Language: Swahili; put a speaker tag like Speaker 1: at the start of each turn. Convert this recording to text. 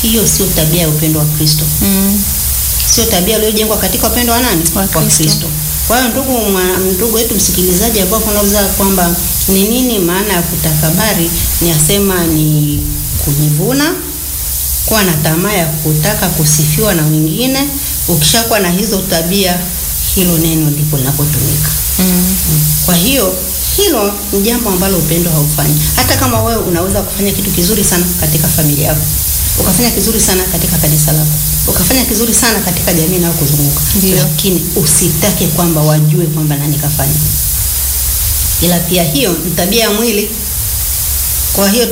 Speaker 1: hiyo sio tabia ya upendo wa Kristo,
Speaker 2: Mm.
Speaker 1: sio tabia iliyojengwa katika upendo wa nani?
Speaker 2: Wa Kristo.
Speaker 1: Kwa hiyo ndugu, mwa- ndugu wetu msikilizaji, ambao unauza kwamba ni nini maana ya kutakabari, ni asema ni kujivuna, kuwa na tamaa ya kutaka kusifiwa na wengine. Ukishakuwa na hizo tabia, hilo neno ndipo linapotumika.
Speaker 2: Mm.
Speaker 1: Kwa hiyo hilo ni jambo ambalo upendo haufanyi. Hata kama wewe unaweza kufanya kitu kizuri sana katika familia yako, ukafanya kizuri sana katika kanisa lako, ukafanya kizuri sana katika jamii inayokuzunguka,
Speaker 2: Ndio.
Speaker 1: lakini usitake kwamba wajue kwamba nani kafanya. Ila pia hiyo ni tabia ya mwili. Kwa hiyo